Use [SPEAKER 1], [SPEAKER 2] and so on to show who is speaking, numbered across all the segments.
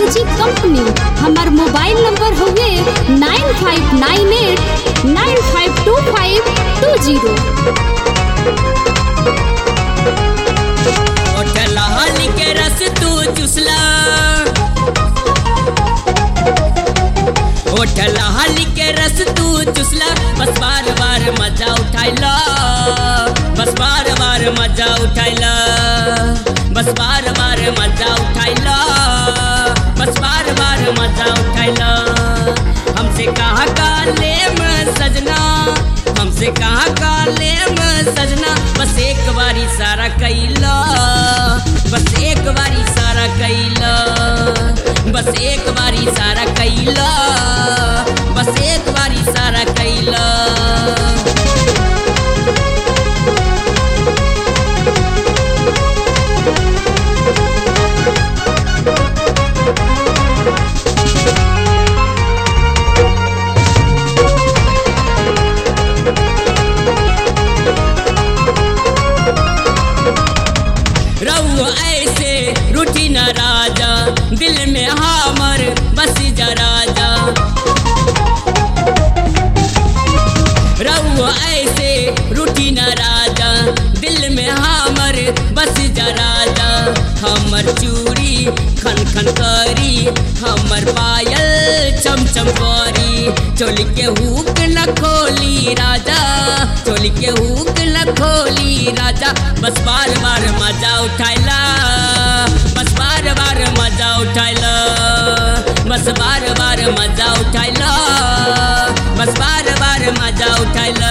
[SPEAKER 1] music company हमार mobile number हउवे nine five nine eight nine five two five two zero
[SPEAKER 2] ओठलहल के रस तू चुसला ओठलहल के रस तू चुसला बस बार बार मजा उठाइला बस बार बार मजा उठाइला बस बार बार मजा उठाइला बस बार बार मजा उठाइला हमसे कहा काले में सजना हमसे कहा काले में सजना बस एक बारी सारा कैला बस एक बारी सारा कैला बस एक बारी सारा कैला बस एक बारी सारा कैला रऊ ऐसे रूठी न राजा दिल में हमर बस जा राजा रऊ ऐसे रूठी न राजा दिल में हमर बस जा राजा हमर चूड़ी खन खन करी हमर पायल चम चम करी चोली के हुक न खोली राजा चोली के हुक न खोली राजा बस बार बार मजा उठाइला बस बार बार मजा उठाइला बस बार बार मजा उठाइला बस बार बार मजा उठाइला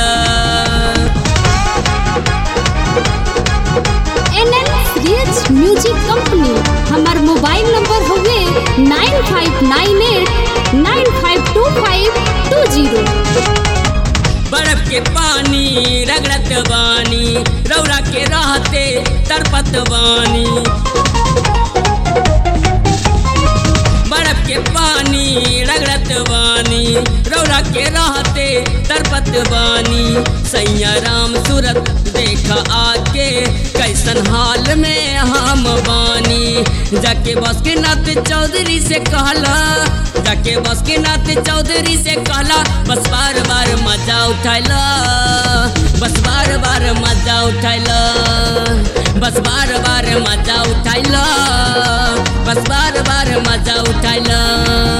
[SPEAKER 1] N N reels music company हमार मोबाइल नंबर हउवे nine five nine eight nine five two five two zero
[SPEAKER 2] बर्फ के पानी रगड़त बानी रौरा के रहते तड़पत बानी बर्फ के पानी रगड़त बानी रौरा के रहते तड़पत बानी सैया राम सूरत देख आके कैसन हाल में हम बानी जाके बस के नाथ चौधरी से कहला जाके बस के नाथ चौधरी से कहला बस बार बार मजा उठाइला बस बार बार मजा उठाइला बस बार बार मजा उठाइला बस बार बार मजा उठाइला